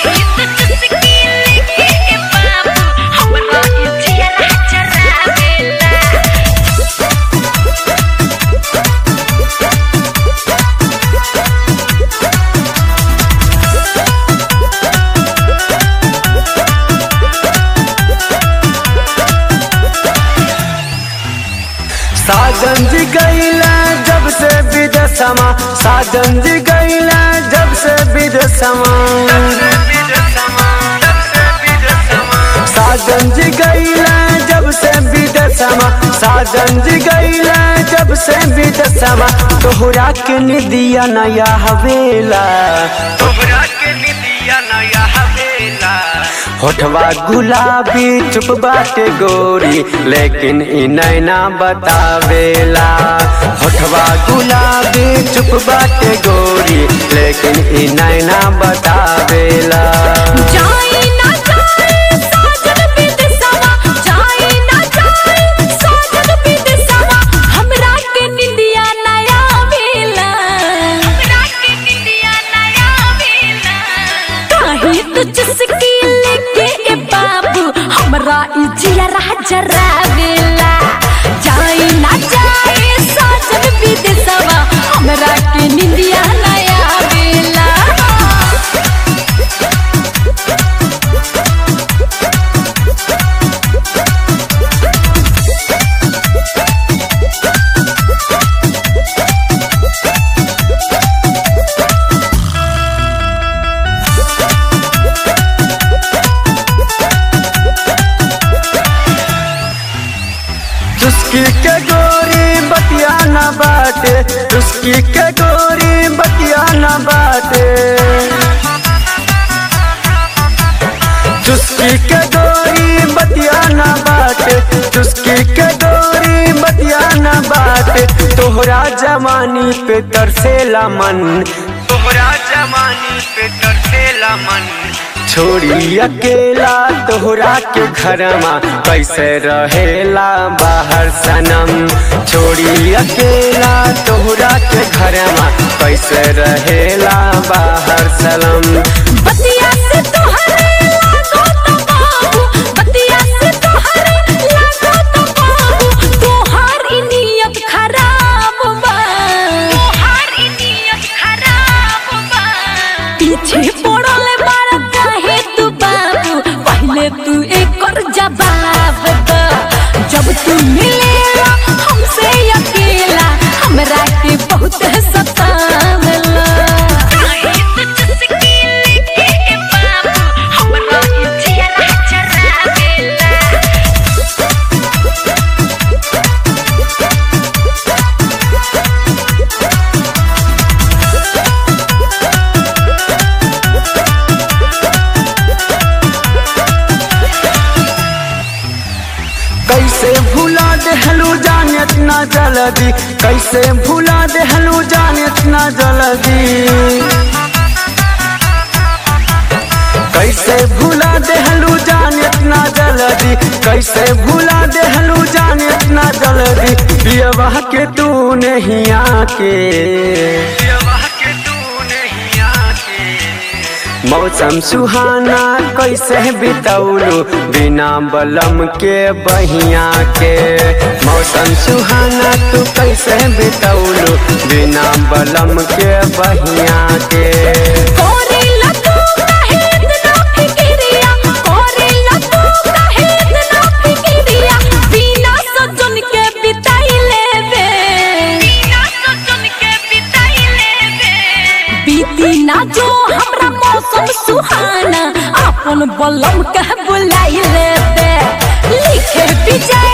साजन जी गईला जब से विदेशमा साजन जी गईला जब से विदेशमा साजन जी गईला जब से विदेशमा साजन जी गईला जब से विदेशमा तोहरा के निदिया नया हवेला तोहरा के निदिया नया हवेला होठवा गुलाबी चुप बाटे गोरी लेकिन इ नैना बतावेला होठवा गुलाबी चुप बाटे गोरी लेकिन इ नैना बतावेला जाई ना जाई साजन विदेशवा जाई ना जाई साजन विदेशवा हमरा के निंदिया नया वेला हमरा के निंदिया नया वेला काहे तो चुस्की लेके ए बाबू हमरा ई जिया जरा वेला जाई ना जाई साजन विदेशवा हमरा के निंदिया नया वेला चुस्की के गोरी बतिया न बाटे चुस्की के गोरी बतिया न बाटे चुस्की के गोरी बतिया न बाटे चुस्की के गोरी बतिया न बाटे तोहरा जवानी पे तरसेला मन तोहरा जवानी पे तरसेला मन छोड़ी अकेला तोहरा के घरमा कैसे रहेला बाहर सनम छोड़ी अकेला तोहरा के घरमा कैसे रहेला बाहर सनम बतिया से तोहरे लागो तो बाबू बतिया से तोहरे लागो तो बाबू तोहार ई नियत खराब बा तोहार ई नियत खराब बा पीछे पड़ल बार काहे तू बाबू पहले तू एकर जवाब द जब तू मिलेला हमसे अकेला हमरा के बहुत सतावला कैसे भूला देहलू जाने ना जल्दी कैसे भूला देहलू जाने ना जल्दी कैसे भूला देहलू जाने ना जल्दी कैसे भूला देहलू जाने ना जल्दी पियवा के तू नहीं आके मौसम सुहाना कैसे बितौलू बिना बलम के बहिया के मौसम सुहाना तू कैसे बितौलू बिना बलम के बहिया के कोरेला तू काहे इतना फिकिरिया कोरेला तू काहे इतना फिकिरिया बिना सजन के बिताई लेबे बिना सजन के बिताई लेबे बीती ना जो हमरा मौसम सुहाना अपन बलम के बुलाई लेबे लिखे बिजा